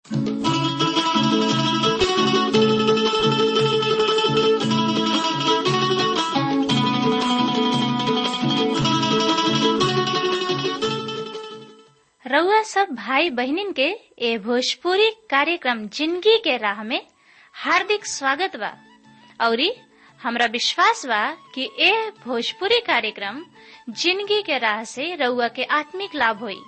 रउआ सब भाई बहनिन के ए भोजपुरी कार्यक्रम जिंदगी के राह में हार्दिक स्वागत बा औरी हमरा विश्वास बा कि ए भोजपुरी कार्यक्रम जिंदगी के राह से रउआ के आत्मिक लाभ होई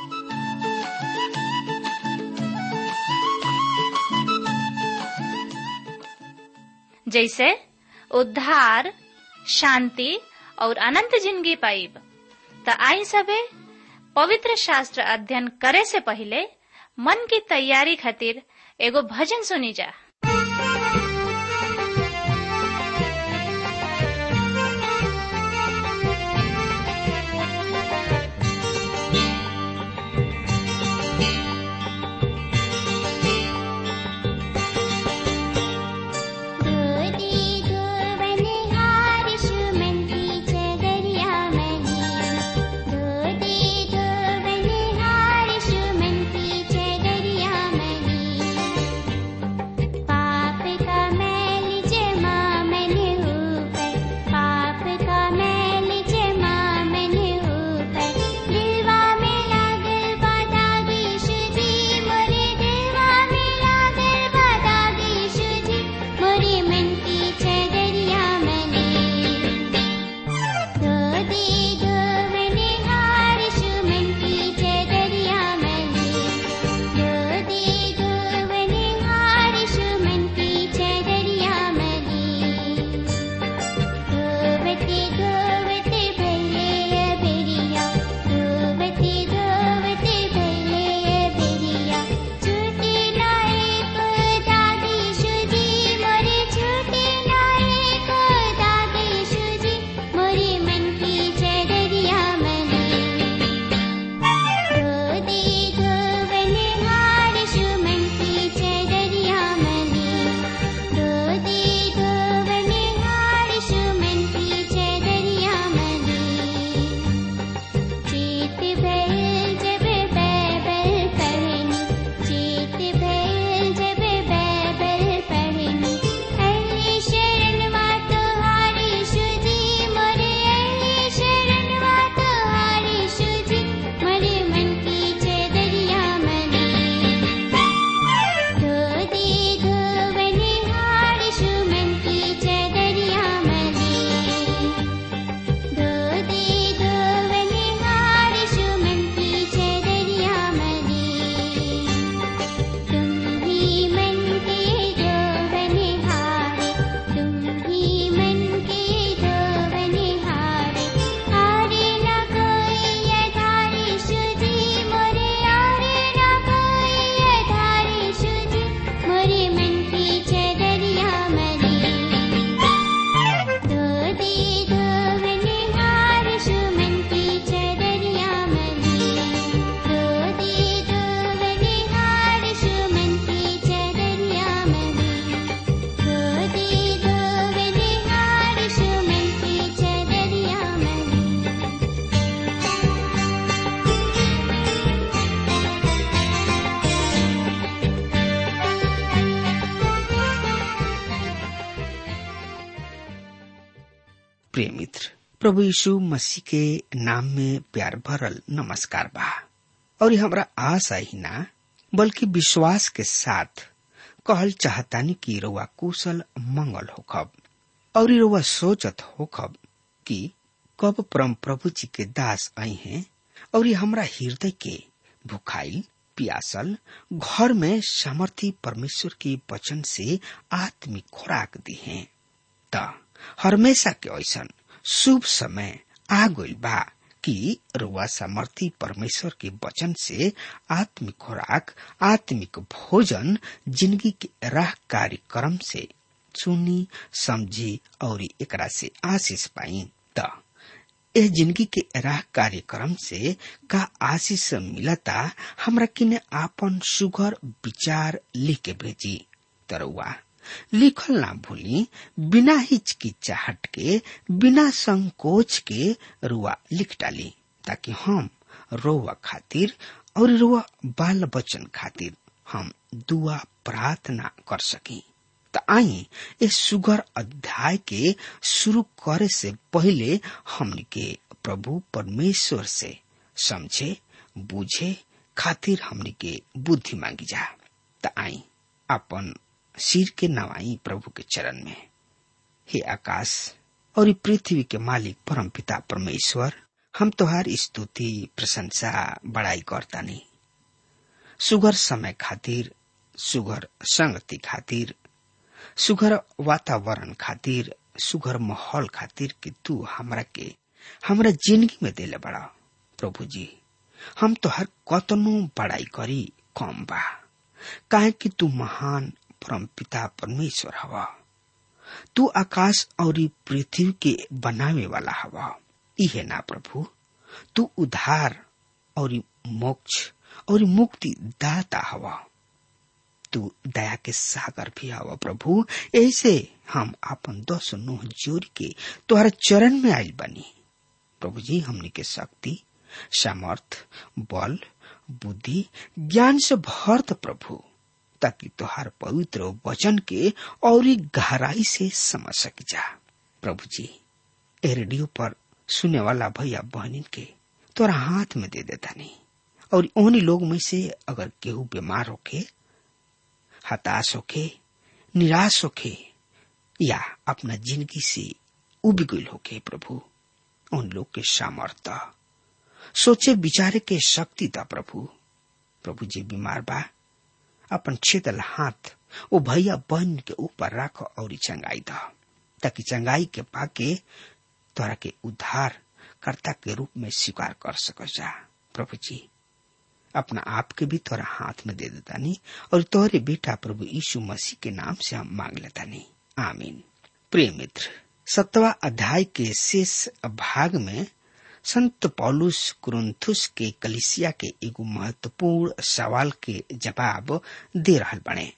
जैसे उद्धार शांति और अनंत जिंदगी पाइब त आई सबे पवित्र शास्त्र अध्ययन करे से पहले मन की तैयारी खातिर एगो भजन सुनी जा प्रिय मित्र प्रभु यीशु मसीह के नाम में प्यार भरल नमस्कार बा और हमरा आशा ही ना बल्कि विश्वास के साथ कहल चाहतानी कि रउआ कुशल मंगल होखब और रउआ सोचत होखब कि कब परम प्रभु जी के दास आई हैं और हमरा हृदय के भुखाइल पियासल घर में सामर्थी परमेश्वर के वचन से आत्मिक खुराक दी हैं त हमेशा के ऐसा शुभ समय आ गइल बा कि रुआ सामर्थी परमेश्वर के वचन से आत्मिक खुराक आत्मिक भोजन जिंदगी के राह कार्यक्रम से सुनी समझी और एकरा से आशीष पाई त ए जिंदगी के राह कार्यक्रम से का आशीष मिलता हमरा किने आपन सुघर विचार लिख के भेजी तरुआ लिखल ना भूली बिना हिचकिचाहट के बिना संकोच के रुआ लिख डाली ताकि हम रोवा खातिर और रुआ बाल बच्चन खातिर हम दुआ प्रार्थना कर सकी त आई इस सुगर अध्याय के शुरू करे से पहले हमनी के प्रभु परमेश्वर से समझे बुझे खातिर हमनी के बुद्धि मांगी जा त आई अपन सिर के नवाई प्रभु के चरण में हे आकाश और ई पृथ्वी के मालिक परम पिता परमेश्वर हम तोहार स्तुति प्रशंसा बड़ाई करतानी सुगर समय खातिर सुगर संगति खातिर सुगर वातावरण खातिर सुगर माहौल खातिर कि तू हमरा के हमरा जिंदगी में देले बड़ा प्रभु जी हम तो हर कतनो बड़ाई करी कम बा काहे कि तू महान परम पिता परमेश्वर हवा तू आकाश और पृथ्वी के बनावे वाला हवा इहे ना प्रभु तू उधार और मोक्ष और मुक्ति दाता हवा तू दया के सागर भी हवा प्रभु ऐसे हम अपन दस नोह जोड़ के तुहरा चरण में आयल बनी प्रभु जी हमने के शक्ति सामर्थ बल बुद्धि ज्ञान से भर द प्रभु ताकि तुहार पवित्र वचन के और गहराई से समझ सक जा प्रभु जी ए रेडियो पर सुने वाला भैया बहनी के तोरा हाथ में दे देता नहीं और उन्हीं लोग में से अगर केहू बीमार होके हताश होके निराश होके या अपना जिंदगी से उब गई होके प्रभु उन लोग के सामर्थ्य सोचे विचारे के शक्ति दा प्रभु प्रभु जी बीमार बा अपन छेदल हाथ वो भैया बहन के ऊपर रख और चंगाई दा ताकि चंगाई के पाके तोरा के उद्धार कर्ता के रूप में स्वीकार कर सक जा प्रभु जी अपना आप के भी तोरा हाथ में दे देता नहीं और तोहरे बेटा प्रभु यीशु मसीह के नाम से हम मांग लेता नहीं आमीन प्रिय मित्र सत्वा अध्याय के शेष भाग में संत पौलुस कुरुंथुस के कलिसिया के एगो महत्वपूर्ण सवाल के जवाब दे रहा बने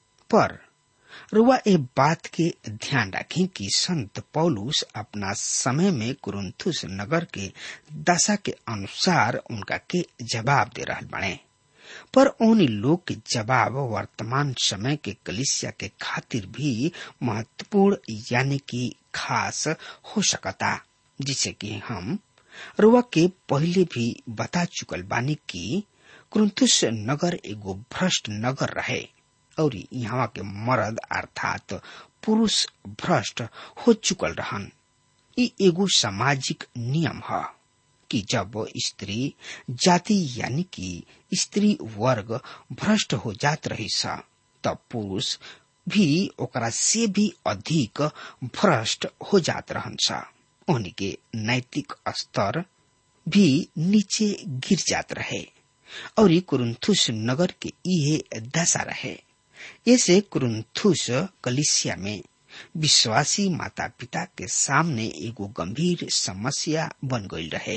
पर रुआ ए बात के ध्यान रखें कि संत पौलुस अपना समय में कुरुंथुस नगर के दशा के अनुसार उनका के जवाब दे रहा बने पर उन लोग के जवाब वर्तमान समय के कलिसिया के खातिर भी महत्वपूर्ण यानी कि खास हो सकता जिसे कि हम रुआ के पहले भी बता चुकल बानी कि कुरुंथुस नगर एगो भ्रष्ट नगर रहे और यहाँ के मर्द अर्थात पुरुष भ्रष्ट हो चुकल रहन ई एगो सामाजिक नियम है कि जब स्त्री जाति यानी कि स्त्री वर्ग भ्रष्ट हो जात रही सा तब पुरुष भी ओकरा से भी अधिक भ्रष्ट हो जात रहन सा उनके नैतिक स्तर भी नीचे गिर जात रहे और कुरुंथुस नगर के इहे दशा रहे ऐसे कुरुंथुस कलिसिया में विश्वासी माता पिता के सामने एगो गंभीर समस्या बन गई रहे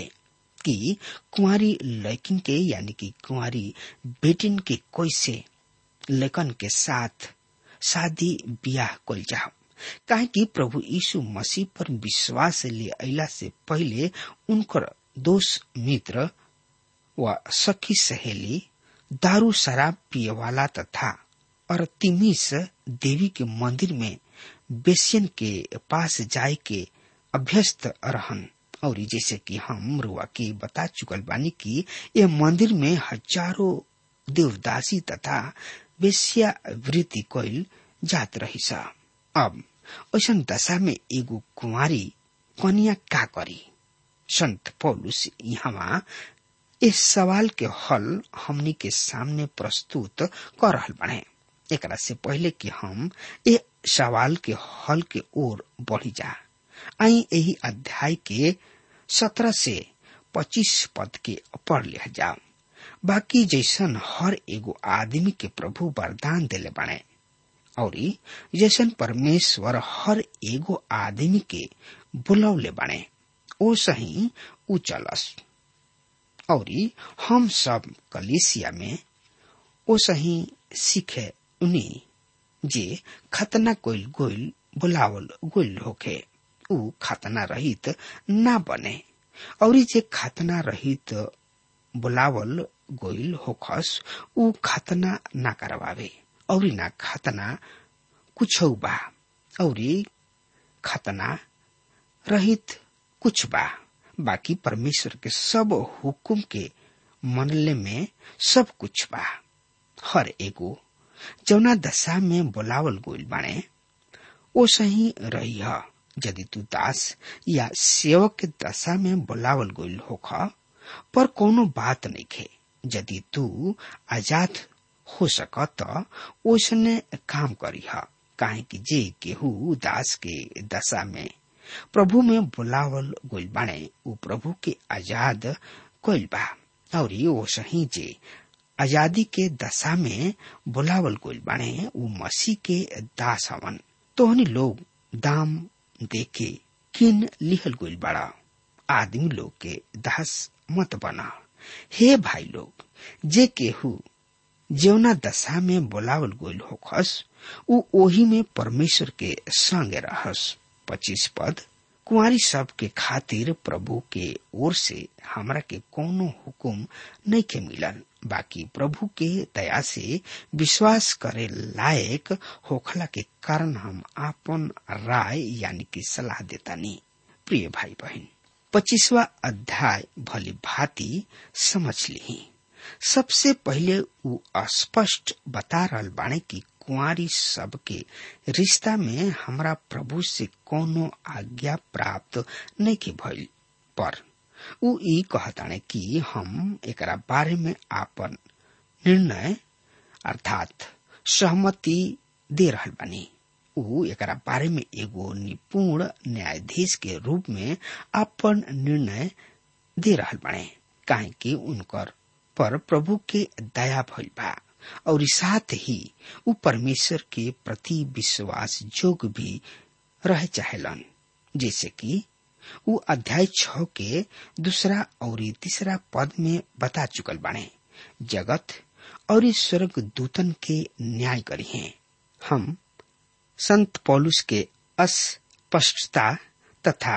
कि कुंवारी लड़किन के यानी कि कुंवारी बेटिन के कैसे लेकन के साथ शादी ब्याह कल जाओ काहे कि प्रभु यीशु मसीह पर विश्वास ले अला से पहले उनकर दोस्त मित्र व सखी सहेली दारू शराब पिए वाला तथा अरतिमिस देवी के मंदिर में बेसियन के पास जाए के अभ्यस्त रहन और जैसे कि हम रुआ के बता चुकल बानी कि ये मंदिर में हजारों देवदासी तथा बेसिया वृत्ति कोयल जात रही सा अब ऐसा दशा में एगो कुंवारी कन्या का करी संत पौलुस यहाँ इस सवाल के हल हमनी के सामने प्रस्तुत कर रहल बने एकरा से पहले कि हम ए सवाल के हल के ओर बढ़ी जा आई यही अध्याय के सत्रह से पच्चीस पद के पढ़ लिया जाओ बाकी जैसन हर एगो आदमी के प्रभु वरदान दिले बने और जैसन परमेश्वर हर एगो आदमी के बुलौले बने ओ सही उ चलस और हम सब कलिसिया में ओ सही सीखे उन्हीं जे खतना कोइल गोइल बुलावल गोइल होखे उ खतना रहित ना बने और जे खतना रहित बुलावल गोइल होखस ऊ खतना ना करवावे और ना खतना कुछ बा और खतना रहित कुछ बा बाकी परमेश्वर के सब हुकुम के मनले में सब कुछ बा हर एगो जौना दशा में बोलावल गोइल बाणे ओ सही रही है यदि तू दास या सेवक के दशा में बोलावल गोइल होख पर कोनो बात नहीं खे यदि तू आजाद हो सक त ओसने काम करी है काहे कि जे केहू दास के दशा में प्रभु में बोलावल गोइल बाणे ऊ प्रभु के आजाद कोइल बा और वो सही जे आजादी के दशा में बोलावल गोइल बाणे ऊ मसीह के दास हवन तोहनी लोग दाम देके किन लिहल गोइल बाड़ा आदमी लोग के दास मत बना हे भाई लोग जे केहू जेवना दशा में बोलावल गोइल होखस ऊ ओही में परमेश्वर के संगे रहस पच्चीस पद कुंवारी सब के खातिर प्रभु के ओर से हमरा के कोनो हुकुम नहीं के मिलल बाकी प्रभु के दया से विश्वास करे लायक होखला के कारण हम आपन राय यानी कि सलाह देतानी प्रिय भाई बहन पच्चीसवा अध्याय भली भांति समझ ली सबसे पहले ऊ स्पष्ट बता रहल बाणे कि कुंवारी सब के रिश्ता में हमरा प्रभु से कोनो आज्ञा प्राप्त नहीं के भइल पर ऊ ई कहताणे कि हम एकरा बारे में आपन निर्णय अर्थात सहमति दे रहल बानी ऊ एकरा बारे में एगो निपुण न्यायाधीश के रूप में अपन निर्णय दे रहल बाणे काहे कि उनकर पर प्रभु के दया भइल बा और साथ ही ऊ परमेश्वर के प्रति विश्वास जोग भी रह चाहेलन जैसे कि ऊ अध्याय छ के दूसरा और तीसरा पद में बता चुकल बाणे जगत और स्वर्ग दूतन के न्याय करी हैं हम संत पौलुस के अस्पष्टता तथा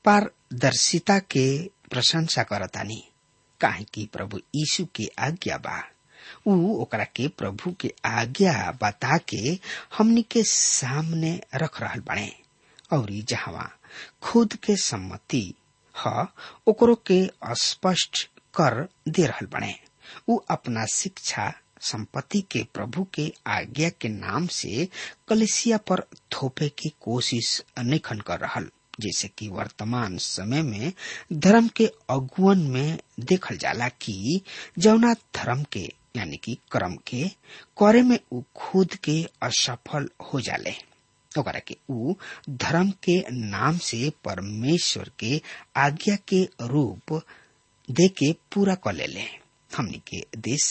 पारदर्शिता के प्रशंसा करतानी काहे कि प्रभु यीशु के आज्ञा बा ऊ ओकरा के प्रभु के आज्ञा बता के हमनी के सामने रख रहल बाणे और जहां खुद के सम्मति ह ओकरो के स्पष्ट कर दे रहल बने ऊ अपना शिक्षा संपत्ति के प्रभु के आज्ञा के नाम से कलेसिया पर थोपे की कोशिश निखन कर रहल जैसे कि वर्तमान समय में धर्म के अगुवन में देखल जाला कि जौना धर्म के यानी कि कर्म के करे में ऊ खुद के असफल हो जाले ओकरा के ऊ धर्म के नाम से परमेश्वर के आज्ञा के रूप दे के पूरा कर ले हमनी के देश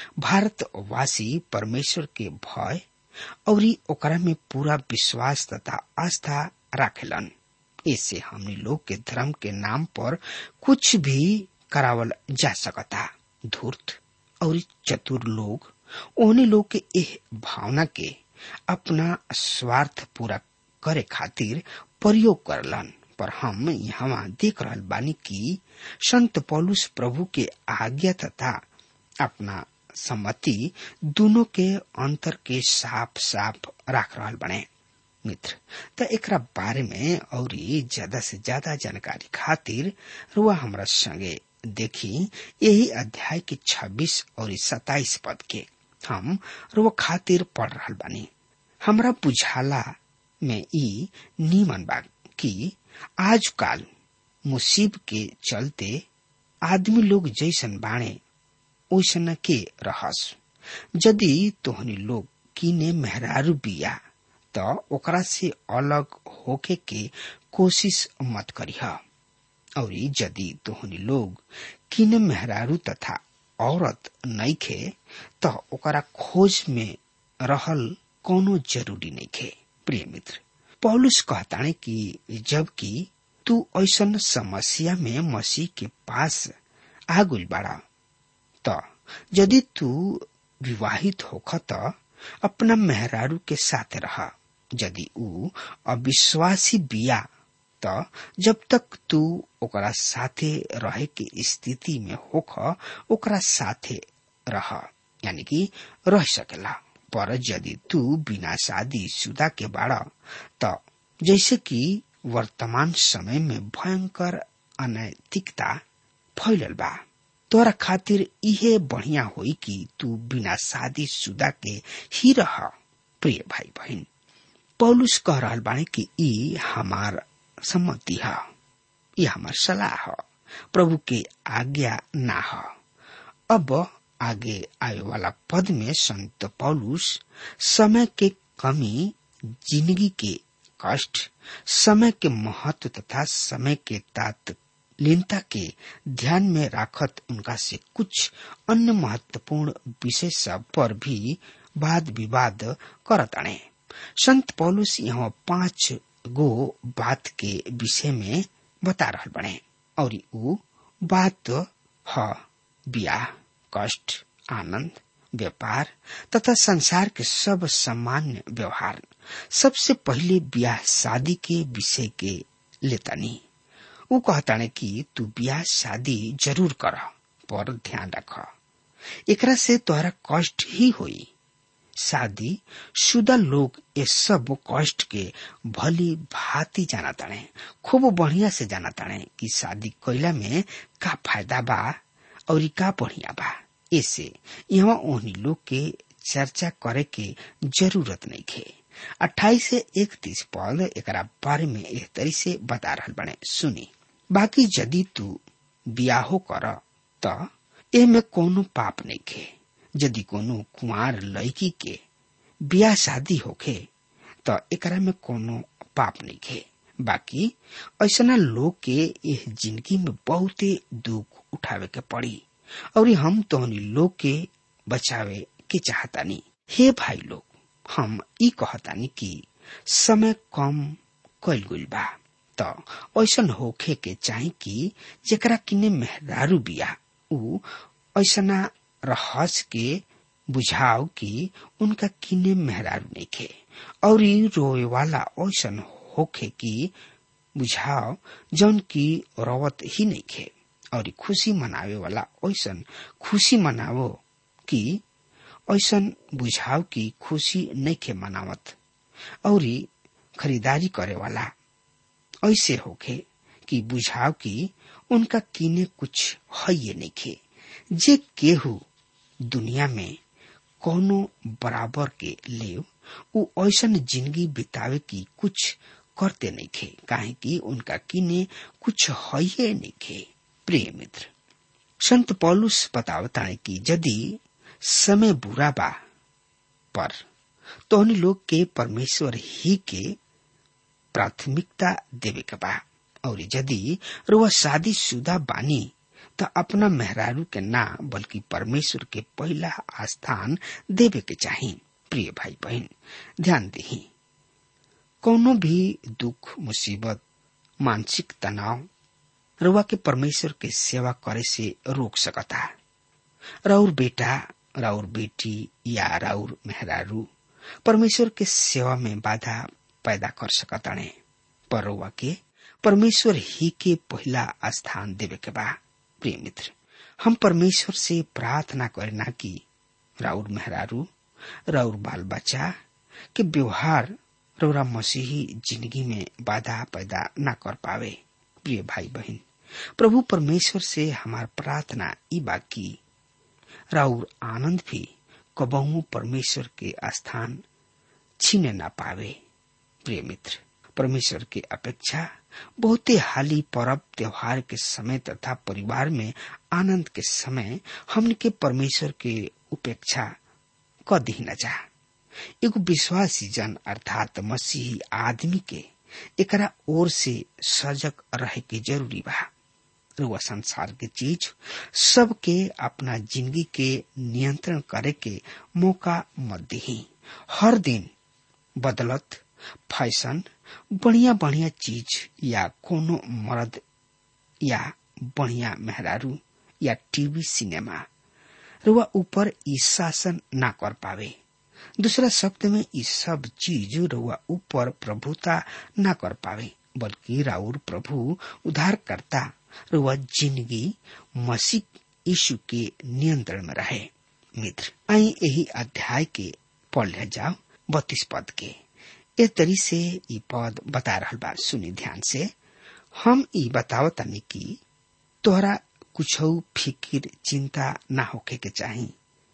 भारतवासी परमेश्वर के भय और ओकरा में पूरा विश्वास तथा आस्था राखेलन इससे हमनी लोग के धर्म के नाम पर कुछ भी करावल जा सकता धूर्त और चतुर लोग ओहने लोग के एह भावना के अपना स्वार्थ पूरा करे खातिर प्रयोग करलन पर हम यहाँ देख रहल बानी कि संत पौलुस प्रभु के आज्ञा तथा अपना सम्मति दोनों के अंतर के साफ साफ राख रहल बने मित्र त एकरा बारे में और ज्यादा से ज्यादा जानकारी खातिर रुआ हमरा संगे देखी यही अध्याय के 26 और 27 पद के हम रुआ खातिर पढ़ रहल बानी हमरा बुझाला में ई नीमन बा कि आजकल मुसीब के चलते आदमी लोग जैसन बाणे ओसन के रहस यदि तोहनी लोग किने मेहरारू बिया त ओकरा से अलग होके के कोशिश मत करीह और यदि तोहनी लोग किने मेहरारू तथा औरत नइखे त ओकरा खोज में रहल कोनो जरूरी नइखे प्रिय मित्र पौलुस कहताने कि जबकि तू ऐसन समस्या में मसीह के पास आ गइल बाड़ा त यदि तू विवाहित होख त अपना मेहरारू के साथ रह यदि ऊ अविश्वासी बिया त जब तक तू ओकरा साथे रहे के स्थिति में होख ओकरा साथे रह यानी कि रह सकेला पर यदि तू बिना शादी शुदा के बाड़ा त जैसे कि वर्तमान समय में भयंकर अनैतिकता फैलल बा तोरा खातिर इहे बढ़िया होई कि तू बिना शादी शुदा के ही रह प्रिय भाई बहन पौलुस कह रहल बाणे कि ई हमार सम्मति है ये हमार सलाह है प्रभु के आज्ञा ना है अब आगे आए वाला पद में संत पौलुस समय के कमी जिंदगी के कष्ट समय के महत्व तथा समय के तात्लीनता के ध्यान में राखत उनका से कुछ अन्य महत्वपूर्ण विषय सब पर भी वाद विवाद करत आने संत पौलुस यहाँ पांच गो बात के विषय में बता रहा बने और ऊ बात ह ब्याह कष्ट आनंद व्यापार तथा संसार के सब सामान्य व्यवहार सबसे पहले ब्याह शादी के विषय के लेतानी वो कहता ने कि तू ब्याह शादी जरूर कर पर ध्यान रख एकरा से तोहरा कष्ट ही हुई शादी शुदा लोग ये सब कष्ट के भली भांति जाना ताणे खूब बढ़िया से जाना ताणे कि शादी कैला में का फायदा बा और का बढ़िया बा ऐसे यहाँ ओहनी लोग के चर्चा करे के जरूरत नहीं खे अट्ठाईस से इकतीस पद एक बारे में एह तरी से बता रहा बने सुनी बाकी यदि तू बियाहो कर त ए में कोनो पाप नहीं खे यदि कोनो कुमार लड़की के बियाह शादी होखे त एकरा में कोनो पाप नहीं खे बाकी ऐसा लोग के यह जिंदगी में बहुते दुख उठावे के पड़ी और हम तोहनी लोग के बचावे के चाहतानी हे भाई लोग हम ई कहतानी कि समय कम कैल गुल बा त ऐसन होखे के चाही कि जेकरा किने मेहरारू बिया ऊ ऐसना रहस के बुझाव कि उनका किने मेहरारू नहीं खे और रोए वाला ऐसन होखे कि बुझाव जौन की रवत ही नहीं खे और खुशी मनावे वाला ऐसन खुशी मनावो कि ऐसन बुझाव की खुशी नहीं खे मनावत और खरीदारी करे वाला ऐसे होखे कि बुझाव की उनका किने कुछ है ये नहीं खे जे केहू दुनिया में कोनो बराबर के लेव उ ऐसन जिंदगी बितावे की कुछ करते नहीं खे काहे कि उनका किने कुछ है नहीं खे प्रिय मित्र संत पौलुस बतावता है कि यदि समय बुरा बा पर तो उन लोग के परमेश्वर ही के प्राथमिकता देवे के बा और यदि रुआ शादी शुदा बानी तो अपना मेहरारू के ना बल्कि परमेश्वर के पहला स्थान देवे के चाहिए प्रिय भाई बहन ध्यान दही कोनो भी दुख मुसीबत मानसिक तनाव रुआ के परमेश्वर के सेवा करे से रोक सकता राउर बेटा राउर बेटी या राउर मेहरारू परमेश्वर के सेवा में बाधा पैदा कर सकता ने पर रुआ के परमेश्वर ही के पहला स्थान देवे के बा प्रिय मित्र हम परमेश्वर से प्रार्थना करना कि राउर मेहरारू राउर बाल बच्चा के व्यवहार रौरा मसीही जिंदगी में बाधा पैदा न कर पावे प्रिय भाई बहन प्रभु परमेश्वर से हमार प्रार्थना ई बाकी राउर आनंद भी कबहू परमेश्वर के स्थान छीने न पावे प्रिय मित्र परमेश्वर की अपेक्षा बहुते हाली पर्व त्योहार के समय तथा परिवार में आनंद के समय हमने के परमेश्वर के उपेक्षा क दी न जा एगो विश्वासी जन अर्थात मसीही आदमी के एकरा ओर से सजग रहे के जरूरी बा रुआ संसार के चीज सबके अपना जिंदगी के नियंत्रण करे के मौका मत दी हर दिन बदलत फैशन बढ़िया बढ़िया चीज या कोनो मर्द या बढ़िया मेहरारू या टीवी सिनेमा रुआ ऊपर ई शासन ना कर पावे दूसरा शब्द में ई सब चीज रुआ ऊपर प्रभुता ना कर पावे बल्कि राउर प्रभु उद्धारकर्ता रुआ जिंदगी मसीह यीशु के नियंत्रण में रहे मित्र आई यही अध्याय के पढ़ ले जाओ बत्तीस पद के ए तरी से ई पद बता रहा बा सुनी ध्यान से हम ई बताव तनी कि तोहरा कुछ फिकिर चिंता ना होके के चाही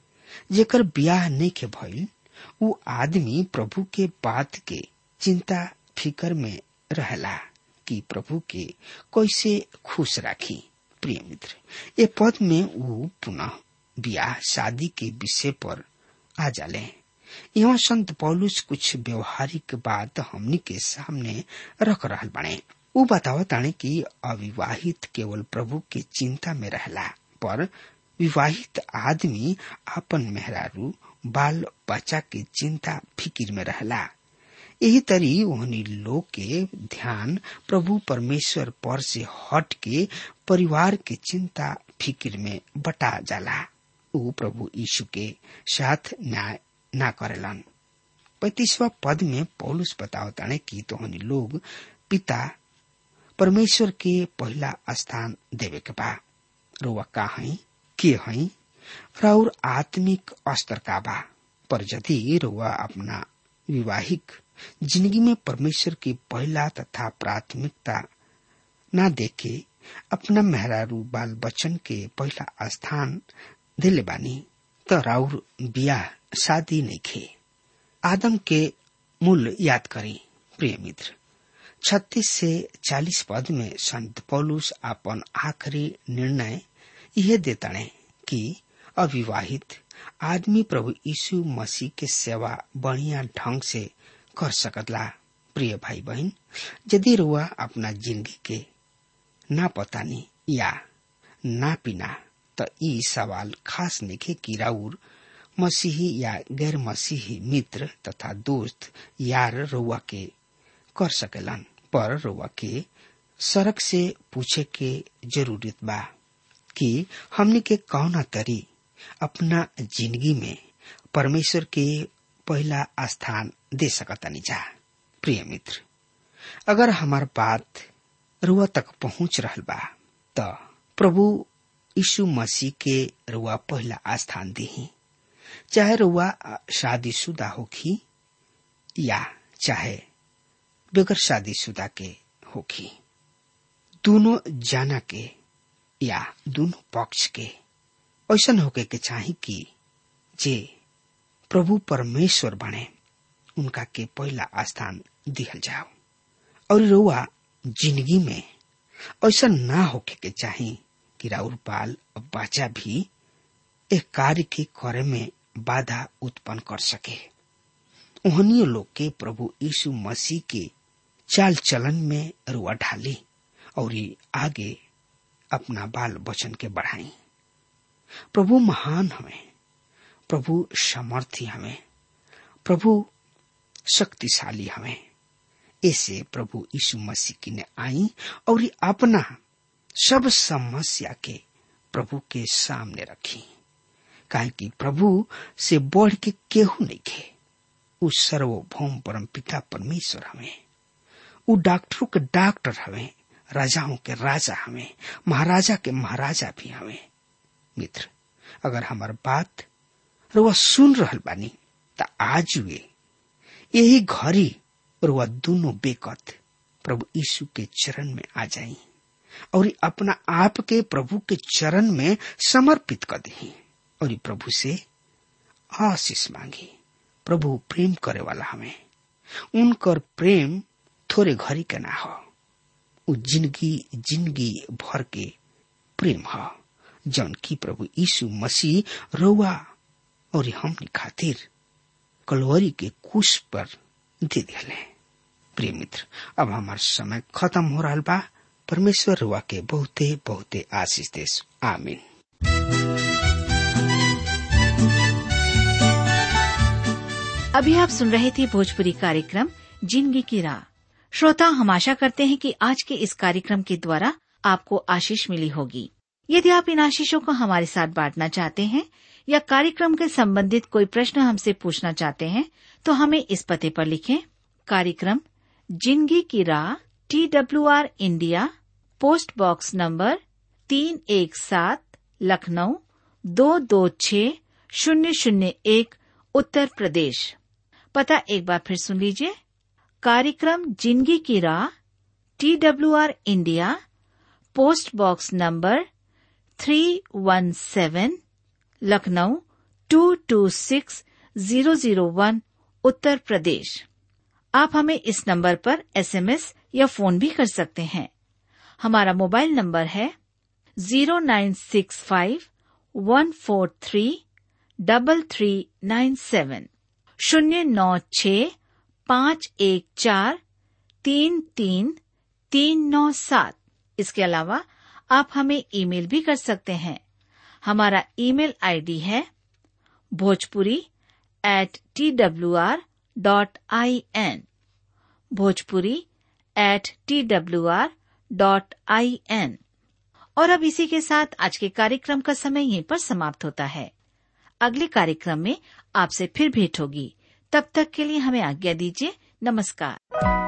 जेकर ब्याह नहीं के भइल उ आदमी प्रभु के बात के चिंता फिकर में रहला कि प्रभु के कैसे खुश राखी प्रिय मित्र ये पद में वो पुनः ब्याह शादी के विषय पर आ जाले यहाँ संत पौलुस कुछ व्यवहारिक बात हमनी के सामने रख रहल बने उ बतावा ताने कि अविवाहित केवल प्रभु के चिंता में रहला पर विवाहित आदमी अपन मेहरारू बाल बच्चा के चिंता फिकिर में रहला यही तरी ओहनी लोग के ध्यान प्रभु परमेश्वर पर से हट के परिवार के चिंता फिकिर में बटा जाला उ प्रभु यीशु के साथ न्याय ना करेलन पैतीसवा पद में पौलुस बतावताने कि तोहनी लोग पिता परमेश्वर के पहला स्थान देवे के बा रोवा का हई के हई और आत्मिक स्तर का बा पर यदि रोवा अपना विवाहिक जिंदगी में परमेश्वर की पहला तथा प्राथमिकता ना देके अपना मेहरारू बाल बच्चन के पहला स्थान दिले बानी तो राउर बियाह शादी नहीं खे आदम के मूल याद करी प्रिय मित्र छत्तीस से चालीस पद में संत पौलुस अपन आखिरी निर्णय यह देताने कि अविवाहित आदमी प्रभु यीशु मसीह के सेवा बढ़िया ढंग से कर सकतला प्रिय भाई बहन यदि रुआ अपना जिंदगी के ना पतानी या ना पिना तो ई सवाल खास निखे कि राउर मसीही या गैर मसीही मित्र तथा दोस्त यार रुआ के कर सकेलन पर रुआ के सड़क से पूछे के जरूरत बा कि हमने के कौना तरी अपना जिंदगी में परमेश्वर के पहला स्थान दे सकतानी जा प्रिय मित्र अगर हमार बात रुआ तक पहुंच रहल बा त प्रभु यीशु मसीह के रुआ पहला स्थान दी चाहे रुआ शादीशुदा होखी या चाहे बगैर शादीशुदा के होखी दोनों जाना के या दोनों पक्ष के ऐसा होके के चाही कि जे प्रभु परमेश्वर बने उनका के पहला स्थान दिहल जाओ और रुआ जिंदगी में ऐसा ना होके के चाही कि राउर बाल और बच्चा भी एक कार्य के करे में बाधा उत्पन्न कर सके उहनियो लोग के प्रभु यीशु मसीह के चाल चलन में रुआ ढाली और आगे अपना बाल बचन के बढ़ाई प्रभु महान हमें प्रभु समर्थी हमें प्रभु शक्तिशाली हमें ऐसे प्रभु यीशु मसीह की ने आई और अपना सब समस्या के प्रभु के सामने रखी काहे कि प्रभु से बढ़ के केहू नहीं खे उ सर्वभौम परम पिता परमेश्वर हमें उ डॉक्टरों के डॉक्टर हमें राजाओं के राजा हमें महाराजा के महाराजा भी हमें मित्र अगर हमार बात रुआ सुन रहल बानी त आज वे यही घड़ी रुआ दोनों बेकत प्रभु यीशु के चरण में आ जाई और अपना आप के प्रभु के चरण में समर्पित कर दी और प्रभु से आशीष मांगी प्रभु प्रेम करे वाला हमें उनकर प्रेम थोड़े घड़ी के ना हो उ जिंदगी जिंदगी भर के प्रेम ह जौन की प्रभु यीशु मसीह रउआ और हमनी खातिर कलवरी के कुश पर दे दिले प्रिय मित्र अब हमार समय खत्म हो रहा बा परमेश्वर रुआ के बहुते बहुते आशीष देश आमीन अभी आप सुन रहे थे भोजपुरी कार्यक्रम जिंदगी की राह श्रोता हम आशा करते हैं कि आज के इस कार्यक्रम के द्वारा आपको आशीष मिली होगी यदि आप इन आशीषों को हमारे साथ बांटना चाहते हैं या कार्यक्रम के संबंधित कोई प्रश्न हमसे पूछना चाहते हैं तो हमें इस पते पर लिखें कार्यक्रम जिंदगी की राह T W R India post box number तीन एक सात लखनऊ दो दो छ शून्य शून्य एक उत्तर प्रदेश पता एक बार फिर सुन लीजिए कार्यक्रम जिंदगी की राह T W R India post box number three one seven Lucknow two two six zero zero one Uttar Pradesh आप हमें इस नंबर पर एसएमएस या फोन भी कर सकते हैं हमारा मोबाइल नंबर है zero nine six five one four three double three nine seven शून्य नौ छ पाँच एक चार तीन तीन तीन नौ सात इसके अलावा आप हमें ईमेल भी कर सकते हैं हमारा ईमेल आईडी है Bhojpuri at T W R dot I N Bhojpuri at T W R dot I N और अब इसी के साथ आज के कार्यक्रम का समय यहीं पर समाप्त होता है अगले कार्यक्रम में आपसे फिर भेंट होगी तब तक के लिए हमें आज्ञा दीजिए नमस्कार